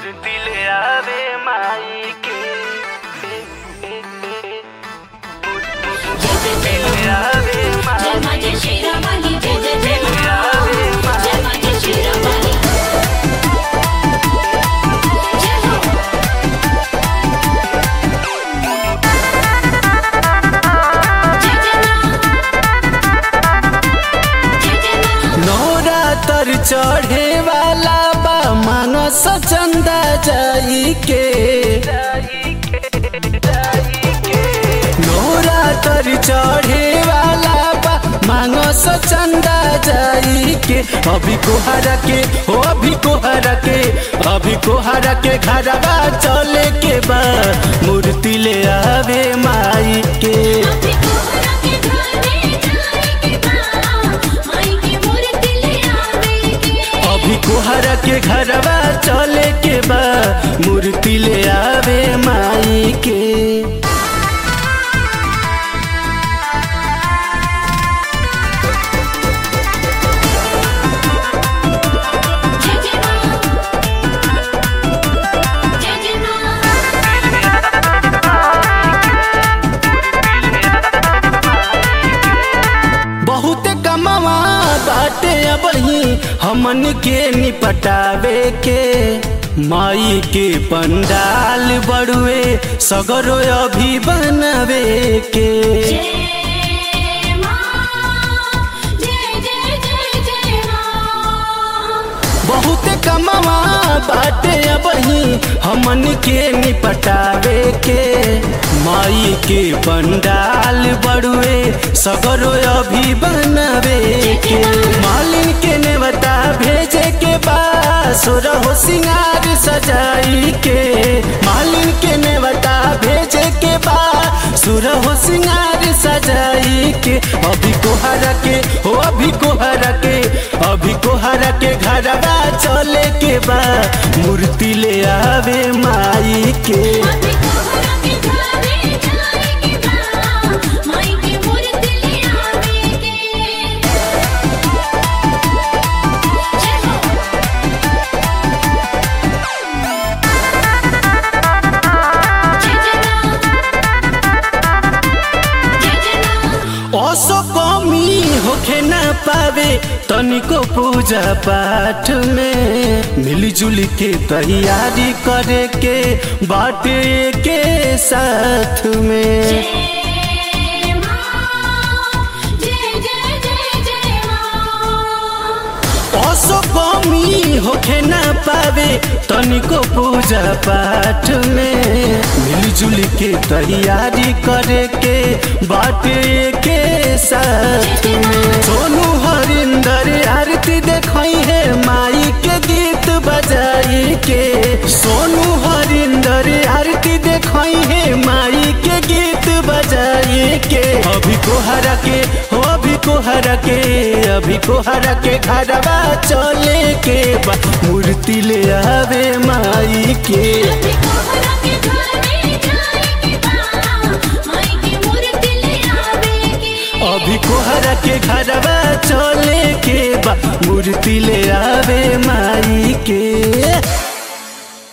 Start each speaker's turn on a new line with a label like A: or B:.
A: मूर्ति ले आवे माई के मूर्ति ले आवे
B: जय
A: माई
B: मां जय श्री रामाली जय जय जय
A: ले आवे
B: मां जय मां जय श्री रामाली जय हो जय जय मां जय जय मां
C: नवरातर चढ़े वाला बा मानस चंदा जाई के नवरातर चढ़े वाला बा मानस चंदा जाई के अभी कोहरा के हो अभी कोहरा के अभी कोहरा के घरवा चले के बा मूर्ति ले आवे माई के
B: अभी कोहरा के घरे जाए के बा माई की मूर्ति ले आवे के
C: अभी कोहरा के घरवा चले के बा मूर्ति ले आवे माई के
B: जय जय मां जय जय मां
C: बहुत कमवा बाटे अबही हमन के निपटावे के माई के पंडाल बड़ुए सगरो अभी बनवे के
B: जय मां जय जय जय जय मां
C: बहुत कमवा बाटे अबही हमन के निपटावे के माई के पंडाल बड़ुए सगरो अभी बनवे के मालिन के नेवता भेजे के बाद सुरहो सिंगार सजाई के मालिन के नेवता भेजे के बाद सुरहो सिंगार सजाई के अभी कोहरा के हो अभी कोहरा के अभी कोहरा के घरवा चले के बा मूर्ति ले आवे माई के
B: अभी कोहरा के घरे जाए के बा माई की मूर्ति ले आवे के जय हो जय जय मां जय जय मां
C: ओसो कमी होखे न पावे तनिको पूजा पाठ में मिलजुल के तैयारी करे के बाटे के साथ में
B: जय मां जय जय जय जय मां
C: ओसो कमी होखे न पावे तनिको पूजा पाठ में मिलजुल के तैयारी करे के बाटे के साथ में सोनू हरिंदर आरती देखई है माई के गीत बजाई के सोनू हरिंदर आरती देखई है माई के गीत बजाई के अभी कोहरा के हो अभी कोहरा के अभी कोहरा के घरवा चले के बा मूर्ति ले आवे माई के
B: अभी कोहरा के घरे जाए के बा माई की मूर्ति ले आवे के
C: अभी कोहरा के घरवा चले के बा मूर्ति ले आवे माई के